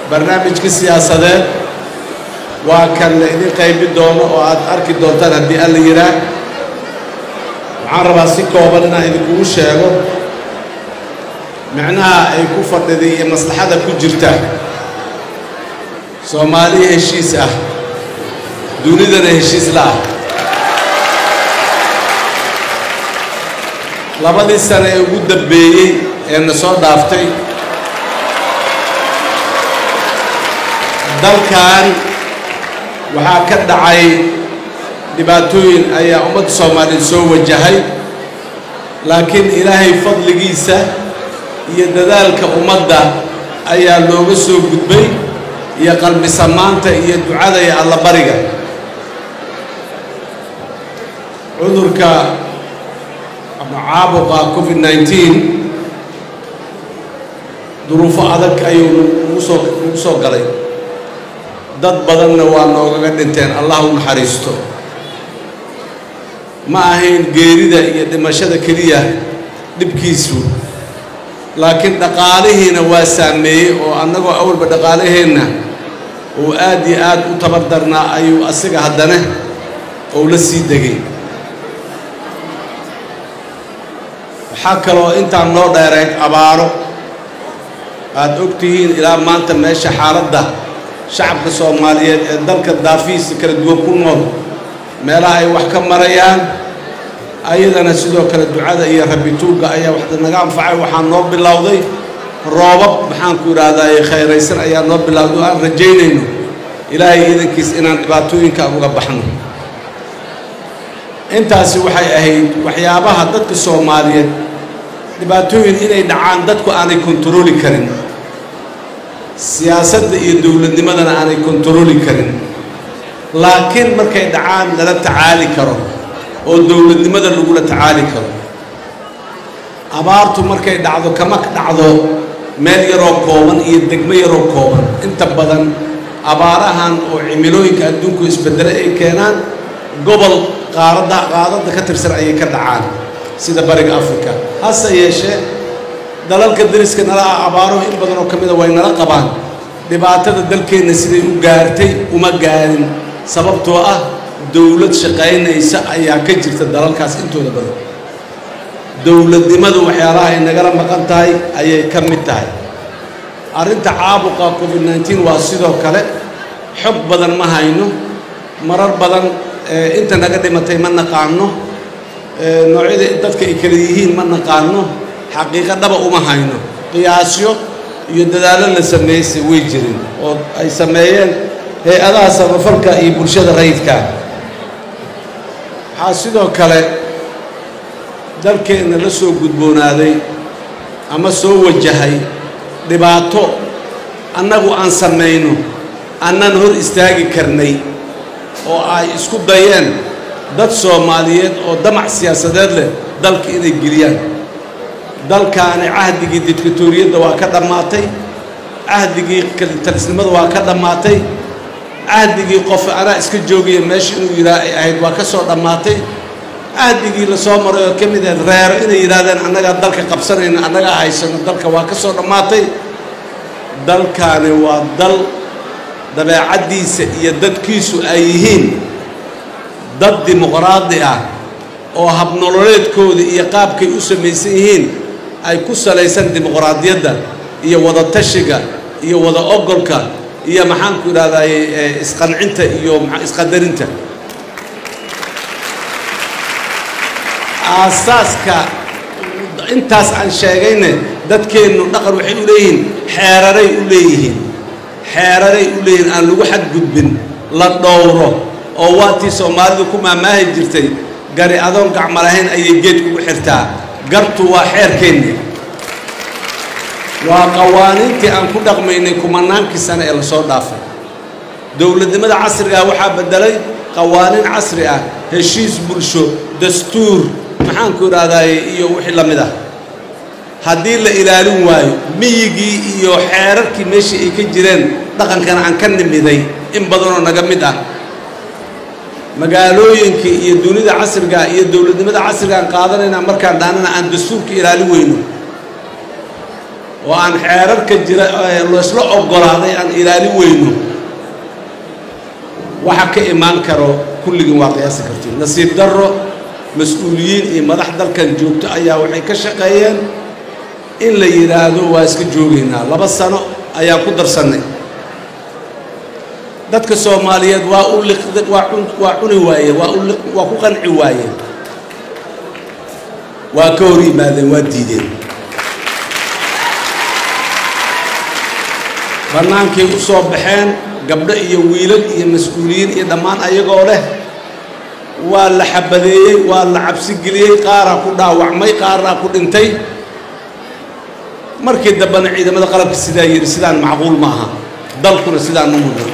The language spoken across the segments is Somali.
barnaamijka siyaasadeed waa kan la idin qaybi doono oo aad arki doontaan haddii alla yidhaah waxaan rabaa si kooban inaan idinkugu sheego micnaha ay ku fadhiday iyo maslaxada ku jirta soomaaliya heshiis ah dunidana heshiis la ah labadii sane ee ugu dambeeyey ee na soo dhaaftay dalkan waxaa ka dhacay dhibaatooyin ayaa ummadda soomaaliyeed soo wajahay laakiin ilaahay fadligiisa iyo dadaalka ummadda ayaa looga soo gudbay iyo qalbi samaanta iyo ducada iyo allabariga cudurka ama caabuqa covid nneteen duruufo adag ayuu nagu soo nagu soo galay dad badanna waa noogaga dhinteen allah u naxariisto ma ahayn geerida iyo dhimashada keliya dhibkiisu laakiin dhaqaalihiina waa saameeyey oo annagoo awalba dhaqaalaheenna uu aad iyo aad u tabar darnaa ayuu asiga haddana ou la sii degay waxaa kaloo intaan noo dheerayd abaaro aad og tihiin ilaa maanta meesha xaaladda shacabka soomaaliyeed ee dalka daafihiisa kala duwan ku nool meelaha ay wax ka marayaan ayadana sidoo kale ducada iyo rabituugga ayaa wax naga anfacay waxaa noo bilowday roobab maxaanku idhaahdaye khayraysan ayaa noo bilowday oo aan rajaynayno ilaahay iidankiis inaan dhibaatooyinka uga baxno intaasi waxay ahayd waxyaabaha dadka soomaaliyeed dhibaatooyin inay dhacaan dadku aanay kontarooli karin siyaasadda iyo dowladnimadana aanay kontarooli karin laakiin markay dhacaan lala tacaali karo oo dowladnimada lagula tacaali karo abaartu markay dhacdo kama dhacdo meel yaroo kooban iyo degmo yaroo kooban inta badan abaarahan oo cimilooyinka adduunku isbedele ay keenaan gobol qaaradda qaadadda ka tirsan ayay ka dhacaan sida bariga africa hase yeeshee dalalka dariska nala ah abaaruhu in badan oo ka mida way nala qabaan dhibaatada dalkeenna siday u gaartay uma gaarin sababtoo ah dowlad shaqaynaysa ayaa ka jirta dalalkaas intooda badan dowladnimadu waxyaalaha ay nagala maqan tahay ayay ka mid tahay arrinta caabuqa covid nneteen waa sidoo kale xog badan ma hayno marar badan inta naga dhimatay ma naqaano noocyada dadka ay kala yihiin ma naqaano xaqiiqo dhaba uma hayno qiyaasyo iyo dadaallo la sameeyse way jirin oo ay sameeyeen hay-adaha samafalka iyo bulshada rayidka waxaa sidoo kale dalkeenna la soo gudboonaaday ama soo wajahay dhibaato annagu aan samayno annan hor istaagi karnay oo ay isku dayeen dad soomaaliyeed oo damac siyaasadeed leh dalka inay geliyaan dalkaani cahdigii dictatoriyadda waa ka dhammaatay cahdigii talisnimada waa ka dhammaatay cahdigii qof anaa iska joogaya meesha inuu yidhaah ay ahayd waa ka soo dhammaatay cahdigii la soo maray oo ka mid ahayd reero inay yidhaahdeen annagaa dalka qabsanayno annagaa haysano dalka waa ka soo dhammaatay dalkaani waa dal dabeecaddiisa iyo dadkiisu ay yihiin dad dimuqraadi ah oo habnololeedkooda iyo qaabkay u samaysan yihiin ay ku salaysan dimuqraadiyadda iyo wada tashiga iyo wada ogolka iyo maxaanku idhahdaye isqancinta iyo isqadarinta aasaaska intaas aan sheegayne dadkeennu dhaqan waxay u leeyihiin xeeraray u leeyihiin xeeraray u leeyihiin aan lagu xadgudbin la dhowro oo waatii soomaalidu ku maamaahi jirtay gari adoon gacma lahayn ayay geed kugu xirtaa gartu waa xeerkeenni waa qawaaniintii aan ku dhaqmaynay kumanaankii sane ee lasoo dhaafay dowladnimada casrigaa waxaa beddelay qawaaniin casri ah heshiis bulsho dastuur maxaanku idhahdaaye iyo wixii la mid ah haddii la ilaalin waayo miyigii iyo xeerarkii meeshii ay ka jireen dhaqankana aan ka nimiday in badanoo naga mid ah magaalooyinkii iyo dunida casrigaa iyo dowladnimada casrigaan qaadanaynaa markaan dhaanana aan dastuurka ilaalin weyno oo aan xeerarka jira laysla oggolaaday aan ilaalin weyno waxa ka imaan karo kulligin waa qiyaasi kartiin nasiib darro mas-uuliyiin iyo madax dalkan joogto ayaa waxay ka shaqeeyeen in la yidhaahdo waa iska joogaynaa laba sano ayaa ku darsannay dadka soomaaliyeed waa u liqda waa cun waa cuni waayeen waa u liq waa ku qanci waayeen waa ka hor yimaadeen waa diideen bannaankay u soo baxeen gabdho iyo wiilal iyo mas-uuliyiin iyo dhammaan ayagoo leh waa la xabadeeyey waa la cabsi geliyey qaaraa ku dhaawacmay qaaraa ku dhintay markii dambena ciidamada qalabka sidaa yidhi sidaan macquul ma aha dalkuna sidaan u mudan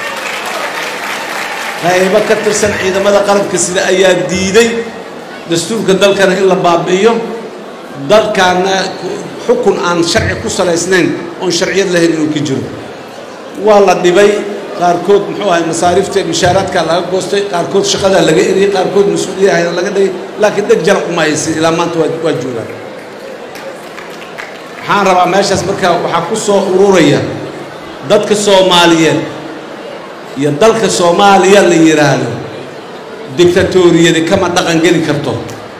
qaybo ka tirsan ciidamada qalabka sida ayaa diiday dastuurka dalkana in la baabi'iyo dalkaana xukun aan sharci ku salaysnayn oon sharciyad lahayn inuu ka jiro waa la dhibay qaarkood muxuu ahay masaariifta mishaaraadkaa laga goostay qaarkood shaqadaa laga eriyey qaarkood mas-uuliyahayna laga dhigay laakiin dheg jaraq uma haysin ilaa maanta waa waa joogaan waxaan rabaa meeshaas markaa waxaa ku soo ururaya dadka soomaaliyeed iyo dalka soomaaliya la yidhaahdo dictatoriyadi kama dhaqan geli karto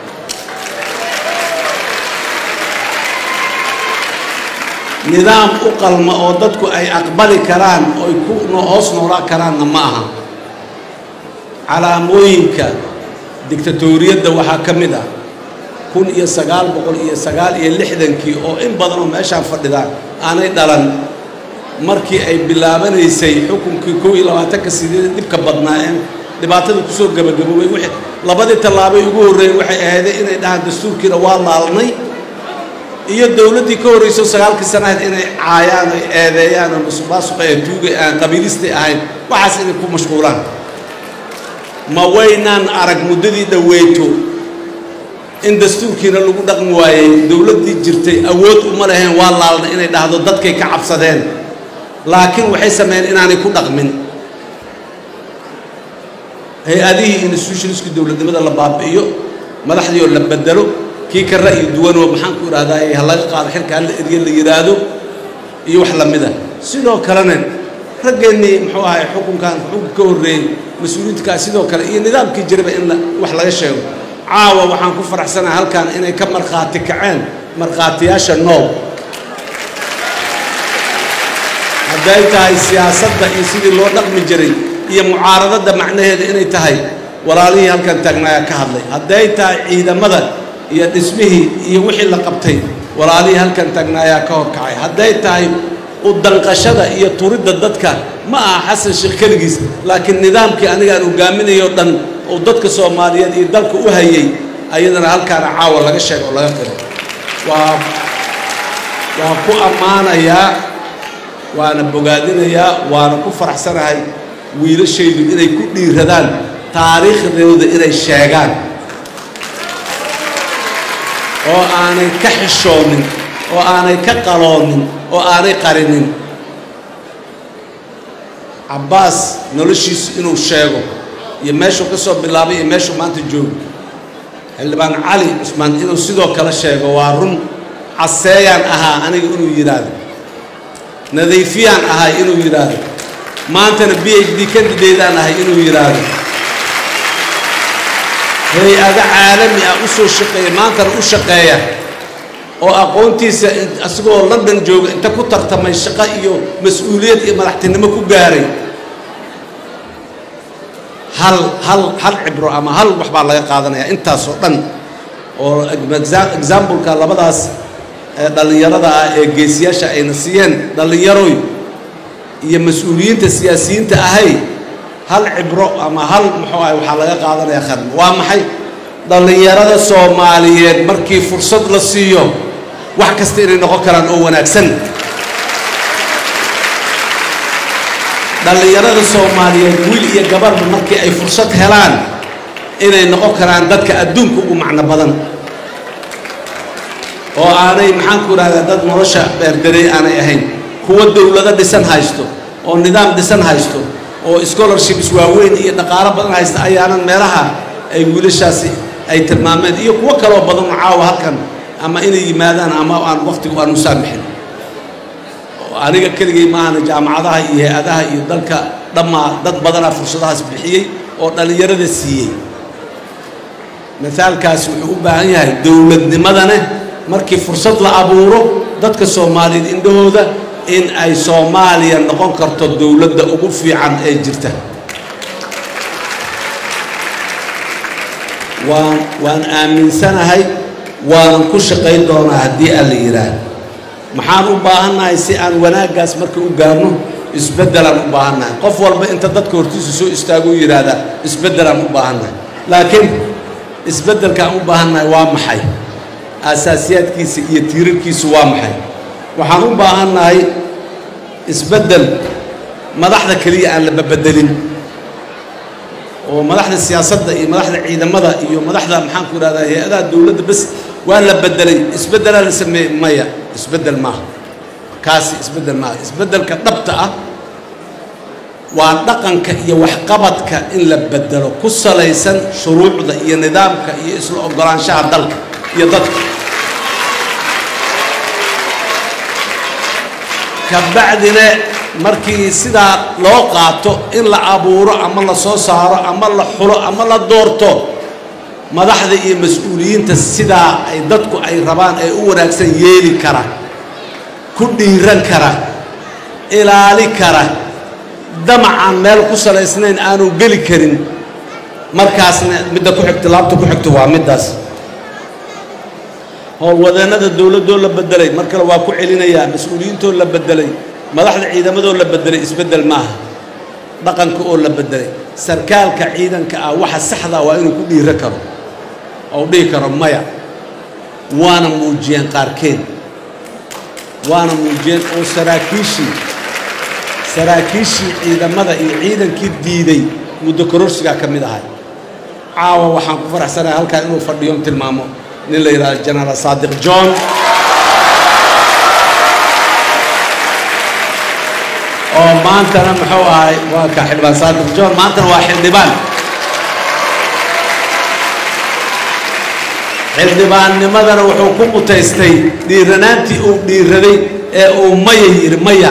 nidaam u qalma oo dadku ay aqbali karaan oy ku hoos noolaa karaanna ma aha calaamooyinka dictatoriyadda waxaa ka mid ah kun iyo sagaal boqol iyo sagaal iyo lixdankii oo in badan oo meeshaan fadhidaan aanay dhalan markii ay bilaabanaysay xukunkii kow iyo labaatanka sideed dhibka badnaa ee dhibaatada kusoo gabagaboobay wixii labadii tallaabay ugu horreeyey waxay ahaydeen inay dhahaan dastuurkiina waa laalnay iyo dowladdii ka horrayso sagaalkii sana ahayd inay caayaan ay eedeeyaan oo musuqmaasuqa ee tuugay aan qabiilistay ahayn waxaas inay ku mashquulaan ma waynaan arag muddadii dhoweyto in dastuurkiina lagu dhaqmi waayey dowladdii jirtay awood uma lahayn waa laalna inay dhahdo dadkay ka cabsadeen laakiin waxay sameeyeen inaanay ku dhaqmin hay-adihii institutionisku dowladnimada la baabi'iyo madaxdii oo la bedelo kii ka ra'yi duwanoo maxaan ku idhahdaa ha laga qaado xilka hala eriye la yidhaahdo iyo wax la mid a sidoo kalena raggeennii muxuu ahay xukunkan xukunka ka horreeyey mas-uuliyiintakaa sidoo kale iyo nidaamkii jiraba in wax laga sheego caawa waxaan ku faraxsanahay halkan inay ka markhaati kaceen markhaatiyaasha noob hadday tahay siyaasadda iyo sidii loo dhaqmi jiray iyo mucaaradadda macnaheeda inay tahay walaalihii halkan taagnaayaa ka hadlay hadday tahay ciidamada iyo dhismihii iyo wixii la qabtay walaalihii halkan taagnaayaa ka horkacay hadday tahay u danqashada iyo turidda dadka ma aha xasan sheekh keligiis laakiin nidaamkii anigaan hogaaminayo dhan oo dadka soomaaliyeed iyo dalka u hayay ayadana halkaana caawa laga sheego oo laga qiro waa waa ku ammaanayaa waana bogaadinayaa waana ku faraxsanahay wiilashaydu inay ku dhiiradaan taariikhdooda inay sheegaan oo aanay ka xishoonin oo aanay ka qaloonin oo aanay qarinin cabbaas noloshiisu inuu sheego iyo meeshuu ka soo bilaabay iyo meeshuu maanta joogo xildhibaan cali cusmaan inuu sidoo kale sheego waa run caseeyaan ahaa aniga inuu yidhaahdo nadiifiyaan ahay inuu yidhaahdo maantana b h d kandidaydaan ahay inuu yidhaahdo hay-ado caalami ah u soo shaqeeya maantana u shaqeeya oo aqoontiisa isagoo london jooga inta ku tartamay shaqo iyo mas-uuliyad iyo madaxtinimo ku gaaray hal hal hal cibro ama hal wax baa laga qaadanaya intaasoo dhan oo exambleka labadaas dhallinyarada ah ee geesiyaasha ayna siiyeen dhallinyaroy iyo mas-uuliyiinta siyaasiyiinta ahay hal cibro ama hal muxuu ahay waxaa laga qaadanaya kharm waa maxay dhallinyarada soomaaliyeed markii fursad la siiyo wax kasta inay noqon karaan oo wanaagsan dhallinyarada soomaaliyeed wiil iyo gabarba markii ay fursad helaan inay noqon karaan dadka adduunka ugu macno badan oo aanay maxaan ku idhahdaa dad nolosha beerdarey aanay ahayn kuwa dowlado dhisan haysto oo nidaam dhisan haysto oo scholarships waaweyn iyo dhaqaalo badan haysta ayaanan meelaha ay wiilashaasi ay tilmaameen iyo kuwo kaloo badan oo caawa halkan ama inay yimaadaan ama aan waqtigu aan u saamixin aniga keligay maahana jaamacadaha iyo hay-adaha iyo dalka dhammaa dad badanaa fursadahaas bixiyey oo dhallinyarada siiyey mithaalkaas wuxuu u baahan yahay dowladnimadane markii fursad la abuuro dadka soomaaliyeed indhahooda in ay soomaaliya noqon karto dowladda ugu fiican ee jirta waan waan aaminsanahay waanan ku shaqayn doonaa haddii aan la yidhaah maxaan u baahannahay si aan wanaaggaas marka u gaarno isbeddelaan u baahannahay qof walba inta dadka hortiisa soo istaago u yidhaahdaa isbeddelaan u baahannahay laakiin isbeddelkaan u baahannahay waa maxay aasaasiyaadkiisa iyo tiirarkiisu waa maxay waxaan u baahannahay isbeddel madaxda keliya aan la babeddelin oo madaxda siyaasadda iyo madaxda ciidamada iyo madaxda maxaan ku idhahdaa hay-adaha dowladda bes waa la beddelay isbeddelaa la sameeyey maya isbeddel maaha kaasi isbeddel maaha isbeddelka dhabta ah waa dhaqanka iyo waxqabadka in la beddelo ku salaysan shuruucda iyo nidaamka iyo isla oggolaanshaha dalka iyo dadka kabacdina markii sidaa loo qaato in la abuuro ama la soo saaro ama la xulo ama la doorto madaxda iyo mas-uuliyiinta sidaa ay dadku ay rabaan ee u wanaagsan yeeli kara ku dhiiran kara ilaali kara damacaan meel ku salaysnayn aanu geli karin markaasna midda ku xigta laabta ku xigto waa middaas howlwadeennada dowladdoo la beddelay mar kale waa ku celinayaa mas-uuliyiintoo la beddelay madaxda ciidamadoo la beddelay isbeddel maaha dhaqanka oo la beddelay sarkaalka ciidanka ah waxa saxdaa waa inuu ku dhiiro karo ou dhihi karo maya waana muujiyeen qaarkeed waana muujiyeen oo saraakiishii saraakiishii ciidamada iyo ciidankii diiday muddo kororsigaa ka mid ahay caawa waxaan ku faraxsanahay halkaa inuu fadhiyo tilmaamo nin la yidhahdo genaraal saadiq john oo maantana muxuu ahay waa ka xildhibaan saadiq john maantana waa xildhibaan xildhibaannimadana wuxuu ku mutaystay dhiiranaantii uu dhiiraday ee uu maya yidhi maya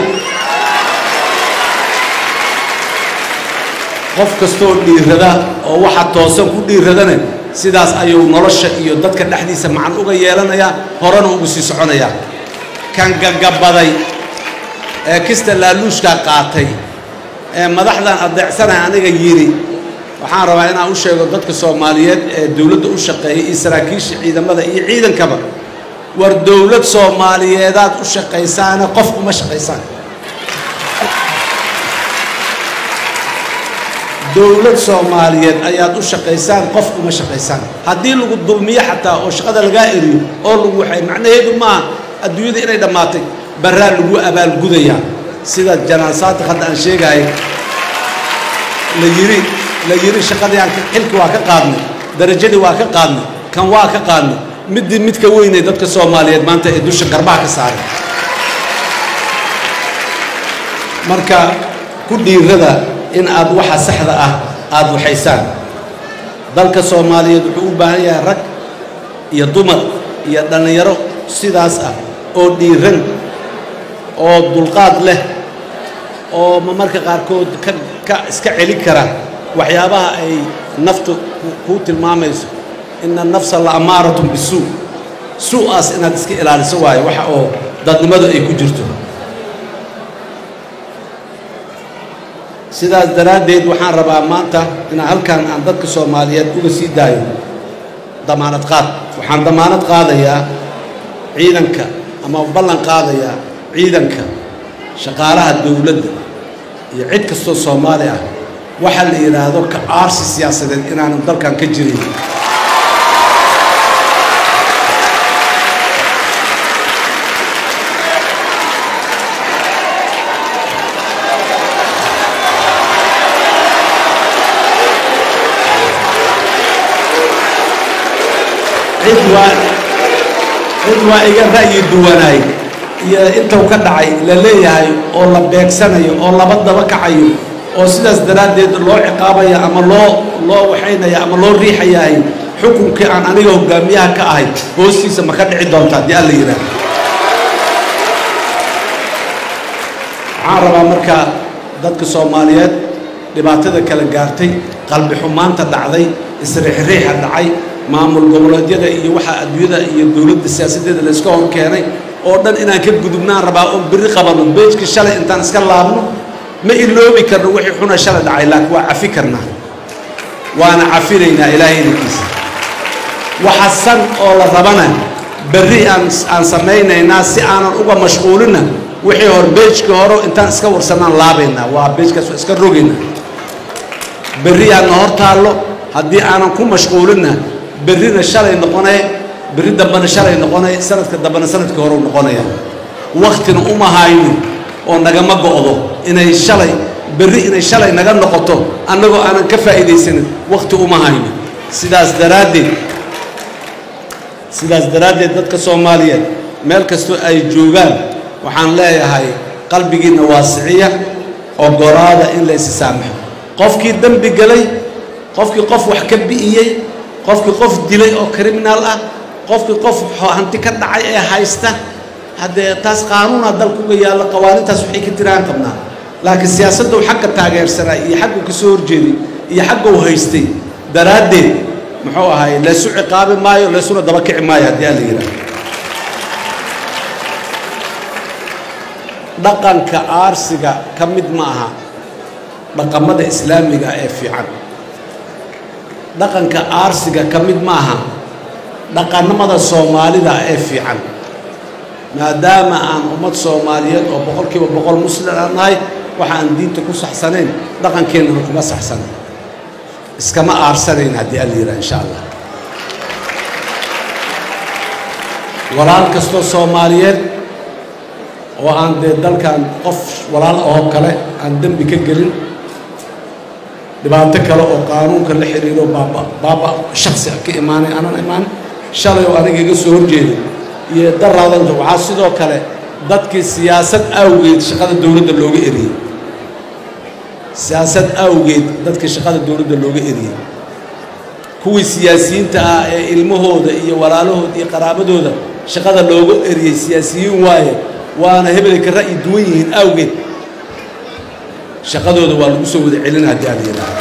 qof kastoo dhiirada oo waxa toosan ku dhiiradana sidaas ayuu nolosha iyo dadka dhexdiisa macan uga yeelanayaa horena ugu sii soconayaa kan gagabaday ee kista laaluushkaa qaatay ee madaxdan adeecsanaya aniga yidhi waxaan rabaa inaan u sheego dadka soomaaliyeed ee dowladda u shaqeeyay iyo saraakiisha ciidamada iyo ciidankaba war dowlad soomaaliyeedaad u shaqaysaane qof uma shaqaysaan dowlad soomaaliyeed ayaad u shaqaysaan qof uma shaqaysaan haddii lagu dulmiyo xataa oo shaqada lagaa eriyo oo lagu waxay macnaheedu maaha adduunyada inay dhammaatay barraa lagu abaalgudayaa sida janaan saadiq hadda aan sheegahay la yidhi la yidhi shaqadii aan xilki waa ka qaadnay darajadii waa ka qaadnay kan waa ka qaadnay middii mid ka weynay dadka soomaaliyeed maanta ee dusha garbaha ka saaray marka ku dhiirada in aad waxa saxda ah aada waxaysaan dalka soomaaliyeed wuxuu u baahan yahay rag iyo dumar iyo dhallinyaro sidaas ah oo dhiiran oo dulqaad leh oo marmarka qaarkood ka ka iska celi kara waxyaabaha ay naftu kuu tilmaamayso ina nafsa la amaaratun bisuu suu-aas inaad iska ilaaliso waayo waxa oo dadnimadu ay ku jirto sidaas daraaddeed waxaan rabaa maanta inaan halkan aan dadka soomaaliyeed uga sii daayo damaanad qaad waxaan damaanad qaadayaa ciidanka ama ballan qaadayaa ciidanka shaqaalaha dowladda iyo cid kastoo soomaali ah waxaa la yidhaahdo ka aarsi siyaasadeed inaanan dalkan ka jirin cid waa cid waa iga ra'yi duwanaay iyo intuu ka dhacay la leeyahay oo la beegsanayo oo laba daba kacayo oo sidaas daraaddeed loo ciqaabaya ama loo loo waxaynaya ama loo riixayahay xukunkii aan aniga hogaamiyaha ka ahay hoostiisa ma ka dhici doonta haddii alla yidhaah waxaan rabaa markaa dadka soomaaliyeed dhibaatada kala gaartay qalbi xumaanta dhacday isriixriixa dhacay maamul goboleedyada iyo waxaa adduunyada iyo dowladda siyaasaddeeda layska hor keenay oo dhan inaan ka gudubnaan rabaa oon berri qabanno beejka shalay intaan iska laabno ma iloobi karno wixii xuna shalay dhacay laakiin waa cafi karnaa waana cafinaynaa ilaahay inankiisa waxa san oo la rabana berri aan aan samaynaynaa si aanan uga mashquulina wixii hor beejkii hore intaan iska warsanaan laabaynaa waa beejkaas waa iska rogaynaa berri aadna hor taallo haddii aanan ku mashquulina berrina shalay noqonay berri dambena shalay noqonay sanadka dambena sanadkii hore noqonaya waktina uma hayno oo nagama go'do inay shalay berri inay shalay naga noqoto annagoo aanan ka faa'iidaysanin wakti uma hayno sidaas daraaddeed sidaas daraaddeed dadka soomaaliyeed meel kastoo ay joogaan waxaan leeyahay qalbigiinna waasiciya oggolaada in la isi saamaxo qofkii dembi galay qofkii qof wax ka bi'iyey qofkii qof dilay oo kriminaal ah qofkii qof hanti ka dhacay ee haysta haddee taas qaanuunaa dalkuga yaallo qawaanintaas waxay ka tiraan qabnaa laakiin siyaasaddu xagga taageersanaa iyo xagguu ka soo horjeeday iyo xagguu haystay daraaddeed muxuu ahay laysu ciqaabi maayo laysuna daba kici maayo haddii aan la yidhaah dhaqanka aarsiga ka mid ma aha dhaqamada islaamiga ee fiican dhaqanka aarsiga ka mid ma aha dhaqannimada soomaalida ee fiican maadaama aan ummad soomaaliyeed oo boqolkiiba boqol muslim aan nahay waxa aan diinta ku saxsanayn dhaqankeennana kuma saxsana iskama aarsanayn haddii aan la yidhaha insha allah walaal kastoo soomaaliyeed oo aan dee dalkan qof walaal ahoo kale aan dembi ka gelin dhibaato kale oo qaanuunka la xiriiro baaba baaba shaksi ka imaanay aanan imaan shalay oo aniga iga soo horjeeday iyo daraadanta waxaa sidoo kale dadkii siyaasad awgeed shaqada dowladda looga eriyey siyaasad awgeed dadkii shaqada dowladda looga eriyey kuwii siyaasiyiinta ah ee ilmahooda iyo walaalahooda iyo qaraabadooda shaqada looga eriyey siyaasiyiin waaye waana hebelay ka ra'yi duwan yihiin awgeed shaqadooda waa lagu soo wada celina haddii aan yidhaahdo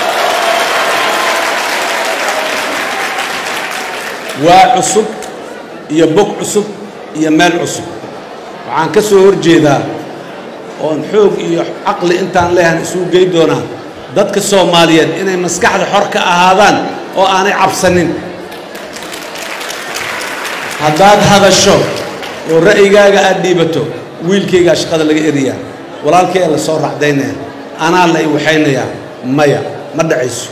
waa cusub iyo bog cusub iyo meel cusub waxaan ka soo hor jeedaa oon xoog iyo caqli intaan leehan isugu gey doonaa dadka soomaaliyeed inay maskaxda xor ka ahaadaan oo aanay cabsanin haddaad hadasho oo ra'yigaaga aad dhiibato wiilkaygaa shaqada laga eriyaa walaalkay la soo racdaynaya anaa la i waxaynayaa maya ma dhacayso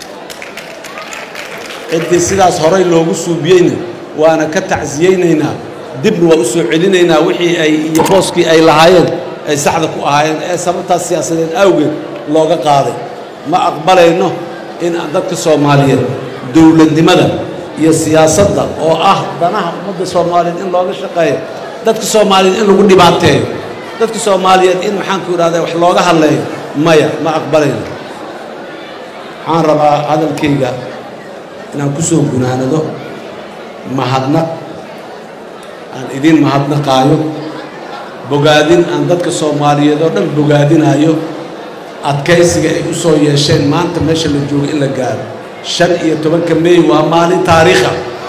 ciddii sidaas horay loogu suubiyeyna waana ka tacsiyeynaynaa dibna waa u soo celinaynaa wixii ay iyo booskii ay lahaayeen ay saxda ku ahaayeen ee sababtaas siyaasadeed awgeed looga qaaday ma aqbalayno in dadka soomaaliyeed dowladnimada iyo siyaasadda oo ah danaha ummadda soomaaliyeed in looga shaqeeyo dadka soomaaliyeed in lagu dhibaateeyo dadka soomaaliyeed in maxaanku idhahda wax looga hadleeyo maya ma aqbalayno waxaan rabaa hadalkayga inaan ku soo gunaanado mahadnaq aan idiin mahadnaqaayo bogaadin aan dadka soomaaliyeed oo dhan bogaadinaayo adkaysiga ay u soo yeesheen maanta meesha la joogo in la gaaro shan iyo tobanka meey waa maalin taariikha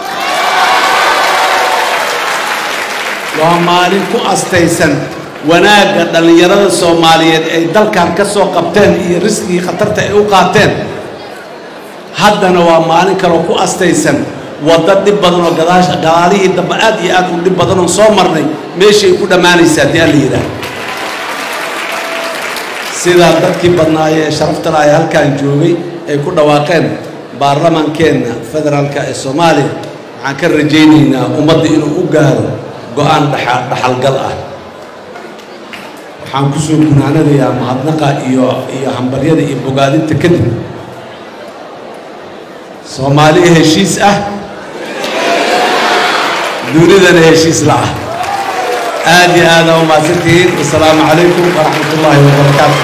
waa maalin ku astaysan wanaagga dhallinyarada soomaaliyeed ay dalkan ka soo qabteen iyo risqigii khatarta ay u qaateen haddana waa maalin kaloo ku astaysan waddo dhib badan oo gadaasha gadaalihii dambe aad iyo aad u dhib badan oo soo marnay meeshay ku dhammaanaysa haddii aan la yidhaah sidaa dadkii badnaayee ee sharafta laha ee halkan joogay ay ku dhawaaqeen baarlamaankeenna federaalka ee soomaaliya waxaan ka rajaynaynaa ummadda inuu u gaaro go-aan dha dhaxalgal ah waxaan ku soo gunaanadayaa mahadnaqa iyo iyo hambaryada iyo bogaadinta kadib soomaaliya heshiis ah dunidana heshiis la ah aad iyo aada u mahadsantihiin wasalaamu calaykum waraxmat ullaahi wabarakaatu